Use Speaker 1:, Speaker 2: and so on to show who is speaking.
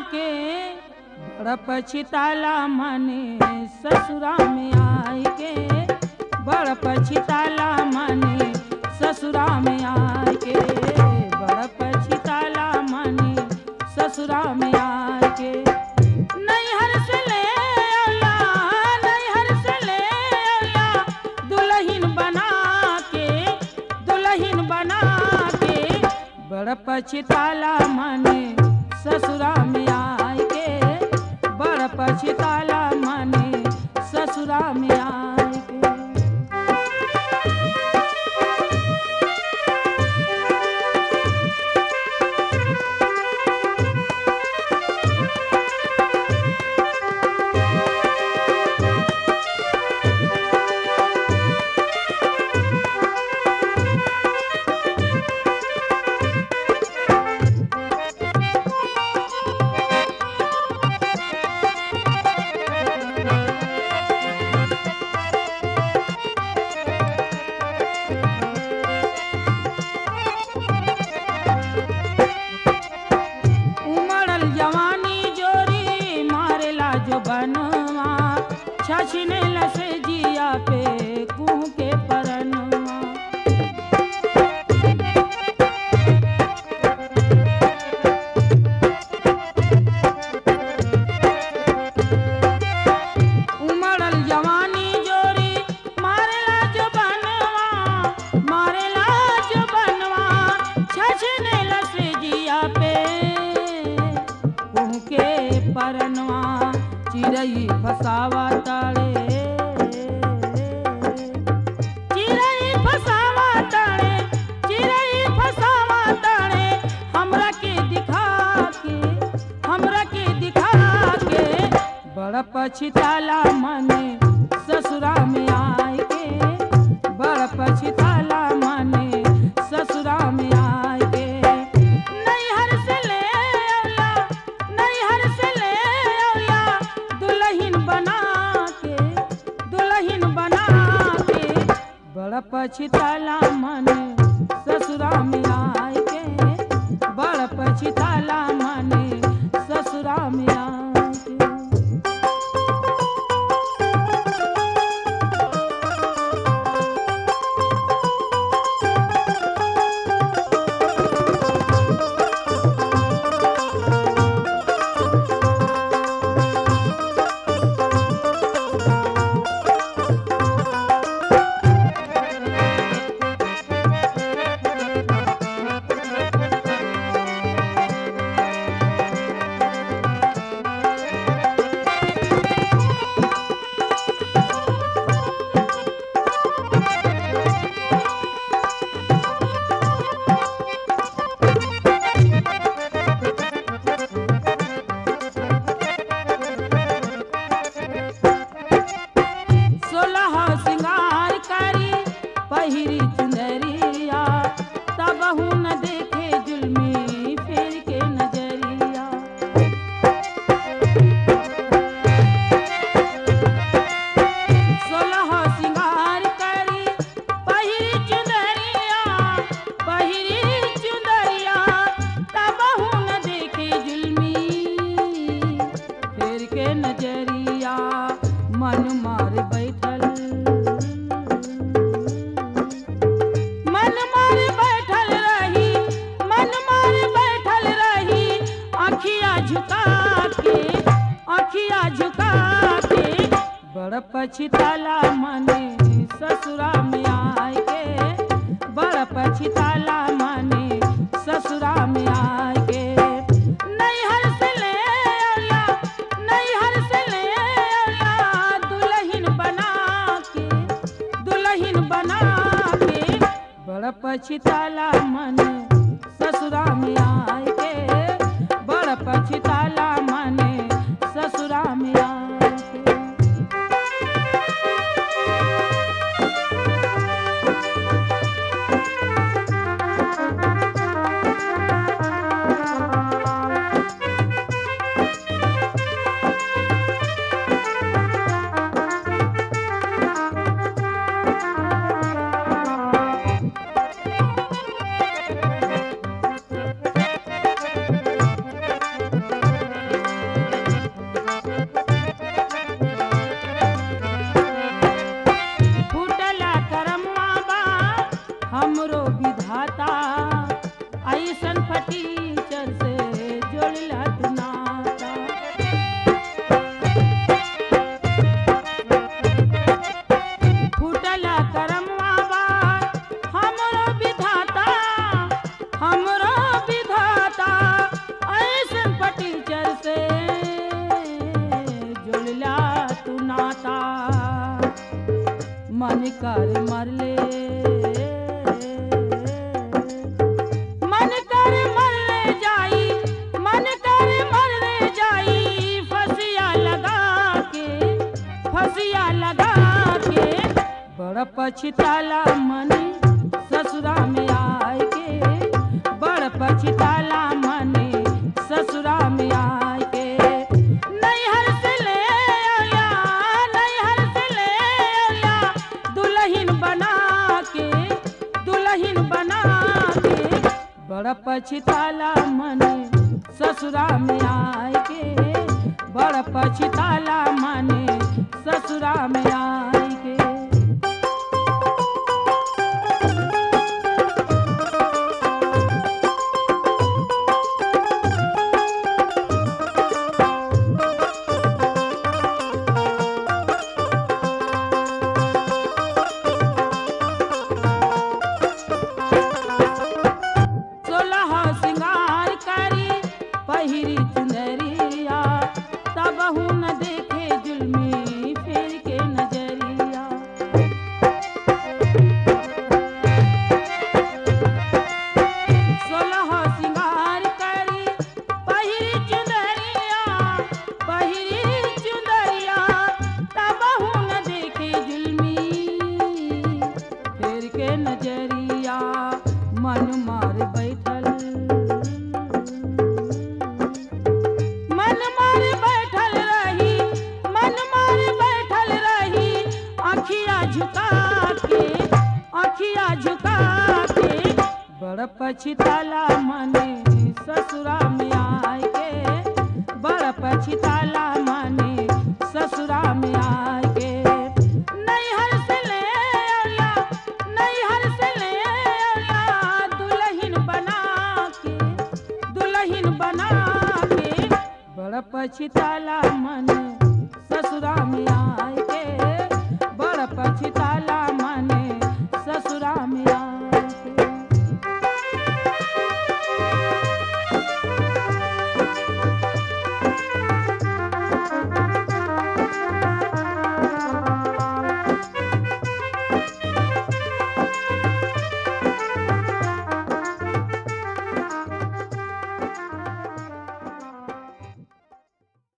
Speaker 1: के बड़ पछिताला मने ससुरा में आई के बड़ पछिताला मने ससुरा में आई के बड़ पछिताला मने ससुरा में आई के नैहर से ले औला नैहर से ले औला दुल्हन बना के दुल्हन बना के बड़ पछिताला मने ससुरा में आए के बड़ पछिताला मने ससुरा में आए के उमड़ल जवानी जोरी मारेला जो बनवा छछने लसे जिया पे कुह के परनवा उमड़ल जवानी जोरी मारेला जो बनवा मारेला जो बनवा छछने लसे जिया पे उनके परनवा चिड़ई फसावा ताड़े चिड़ई फसावा ताड़े चिड़ई फसावा ताड़े हमरा के दिखा के हमरा के दिखा के बड़ पछिताला मने ससुरा में आए के बड़ पछिताला मने ससुरा में आए के नैहर से ले औला नैहर से ले औला दुल्हन बना के दुल्हन बना के बड़ पछिताला मने ससुरा में आए के बड़ पछिताला मने ससुरा में आए के सोलह सिंगार करी पहिरी चुनरिया तब न देखे जुल्मी फेर के नजरिया सोलह सिंगार करी पहिरी चुनरिया पहिरी चुनरिया तब न देखे जुल्मी फेर के नजरिया मन मार बैठल मन मार बैठल रही मन मार बैठल रही अखिया झुका के अखिया झुका के बड़ पछिताला मने ससुरा में आए के बड़ पछिताला मने ससुरा में आए के नैहर से ले औला नैहर से ले औला दुल्हन बना के दुल्हन बना के बड़ पछिताला मन ससुरा में आए के बड़ पछिताला मन ससुरा में आए के कर मरले मन कर मरले जाई मन कर मरले जाई फसिया लगा के फसिया लगा के बड़ पछताला मन ससुरा में आए के बड़ पछताला मन ससुरा में आए के नैहर से ले आया नैहर से ले आया दुल्हन बना के दुल्हन बना के बड़ पछताला मन ससुरा में आए के बड़ पछताला मन ससुरा में आए के सोलह सिंगार करी पहिरी चुनरिया तब न देखे जुल्मी फेर के नजरिया सोलह सिंगार करी पहिरी चुनरिया पहिरी चुनरिया तब न देखे जुल्मी फेर के नजरिया मन मार बैठल मन मार बैठल रही मन मार बैठल रही अखिया झुका के अखिया झुका के बड़ पछताला मन ससुरा में आए के बड़ पछताला मन ससुरा में आए के नैहर से ले आया नैहर से ले आया दुल्हन बना के दुल्हन बना के बड़ पछताला मन ससुरा में आए के बड़ पछताला